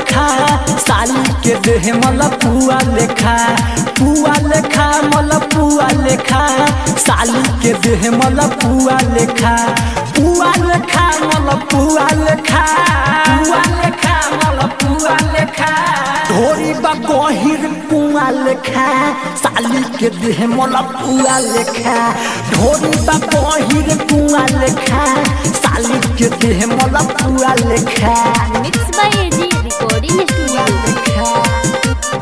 लेखा साली के देह मल पुआ लेखा पुआ लेखा मल पुआ लेखा साली के देह मल पुआ लेखा पुआ लेखा मल पुआ लेखा पुआ लेखा मल पुआ लेखा ढोरी बा गहिर पुआ लेखा साली के देह मल पुआ लेखा ढोरी बा गहिर पुआ लेखा साली के देह मल पुआ लेखा mix by AG recording studio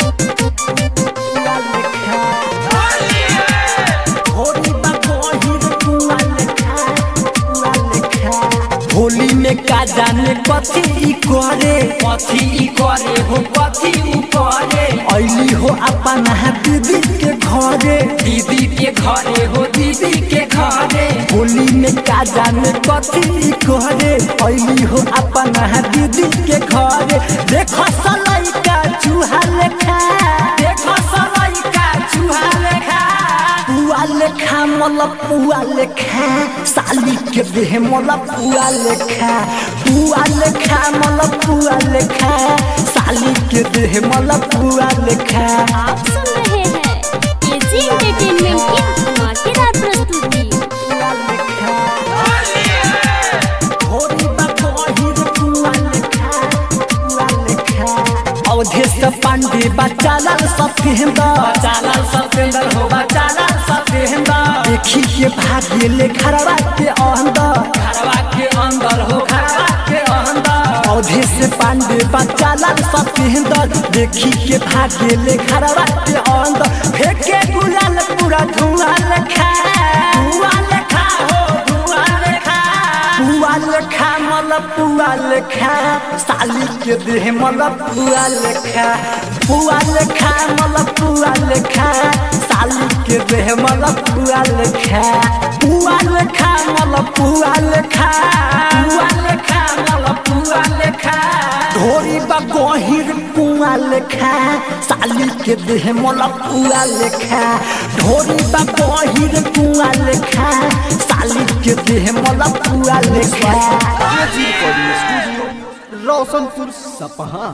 Holi में का जाने कथी ई करे कथी ई करे हो कथी उ करे ऐली हो अपन दीदी के घरे दीदी के घरे हो दीदी के घरे होली में का जाने कथी ई करे ऐली हो अपन दीदी के घरे देखो सलाई का चूहा लेखा देखो सलाई का चूहा लेखा पुआ लेखा मल पुआ लेखा साली के देह मल पुआ लेखा पुआ लेखा मल पुआ लेखा साली के देह मल पुआ लेखा आप सुन रहे हैं एजी एंटरटेनमेंट की धमाकेदार प्रस्तुति पुआ लेखा होरी बा गहिर पुआ लेखा पुआ लेखा अवधेश पांडे बचालाल सत्येंद्र बचालाल सत्येंद्र हो बचालाल सत्येंद्र देखी के भाग्य ले खरवा के अंदर खरवा के अंदर हो खरवा के अंदर अवधेश पांडे बचालाल सत्येंद्र देखी के भाग्य ले खरवा के अंदर फेंके गुलाल पूरा धुआं लेखा धुआं लेखा हो धुआं लेखा पुआ लेखा मल पुआ लेखा साली के देह मल पुआ लेखा पुआ लेखा मल पुआ लेखा साली के देह मल पुआ लेखा पुआ लेखा मल पुआ लेखा पुआ लेखा मल पुआ लेखा ढोरी बा गहिर पुआ लेखा साली के देह मल पुआ लेखा ढोरी बा गहिर पुआ लेखा साली के देह मल पुआ लेखा एजी रिकॉर्डिंग स्टूडियो रोशनपुर सपहा